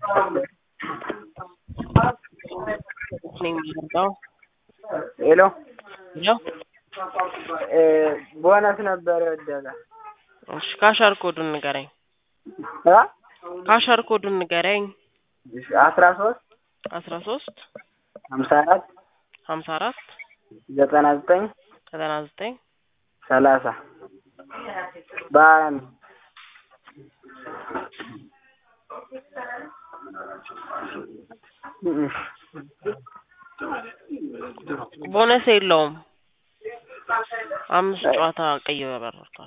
ነኝ የምመጣው። ሄሎ ሄሎ እ ቦነስ ነበር የወደቀ እሺ፣ ካሸር ኮዱን ንገረኝ። እ ካሸር ኮዱን ንገረኝ። አስራ ሶስት አስራ ሶስት ሀምሳ አራት ሀምሳ አራት ዘጠና ዘጠኝ ዘጠና ዘጠኝ ሰላሳ በሀያ ነው። ቦነስ የለውም። አምስት ጨዋታ ቀይ በበረርክ